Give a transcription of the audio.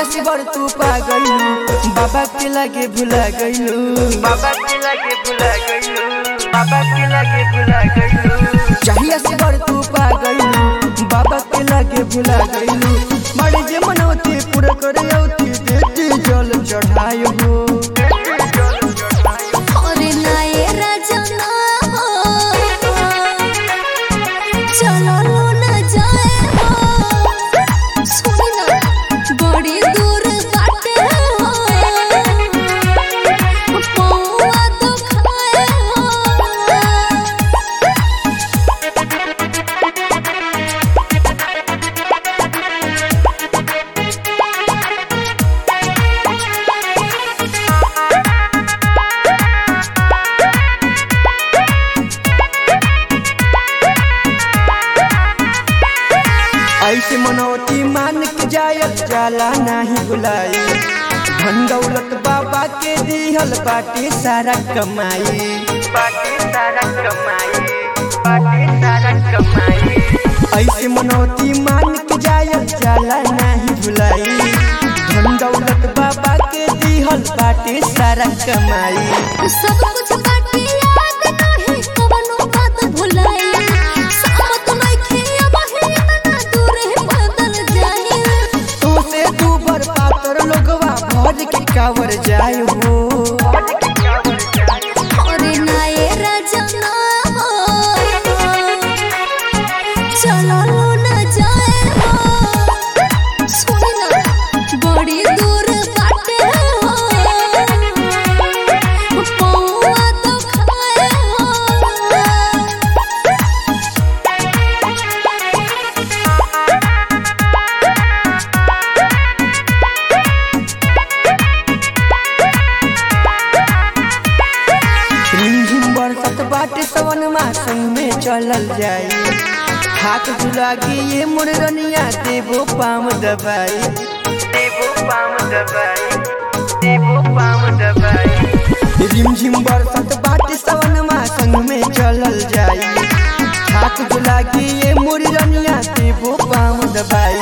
जहिया से बड़ तू पा गइलू बाबा के लगे भुला गइलू बाबा के लगे भुला गइलू बाबा के लगे भुला गइलू जहिया से बड़ तू पा गइलू बाबा के लगे भुला गइलू बड़े जे मनौती पूरा करे औती देती जल चढ़ायो हो अरे नाये राजना हो चलो लो ना जाए हो सुनी ना बड़ी दूर बाटे हो पौआ तो खाए हो ऐसे मनौती मान के जायल जाला नाही बुलाई धन दौलत बाबा के दिहल बाटे सारा कमाई बाकी सारा कमाई बाकी सारा कमाई ऐसे मनौती मान के जायल जाला नाही भुलाई धन दौलत बाबा के दिहल बाटे सारा कमाई सब कुछ बाटे याद नहीं कवनो बात भुलाई सामत नइखे अब है इतना दूर है बदल जाए तो से दू बर पातर लोगवा भर के कावर जाय हो अरे नाये राजना हो चलो लो ना जाए हो सुनी ना बड़ी दूर बाटे हो पौआ तो खाए हो रिमझिम बरसत बाटे सवन मासन में चलल जाई हाथ झुलागी ये मुरनिया देबो पाम दबाई देवो पाम दबाई देवो पाम दबाई रिमझिम बरसत बाटे सवन मासन में चलल जाई हाथ झुलागी ये मुरनिया देबो पाम दबाई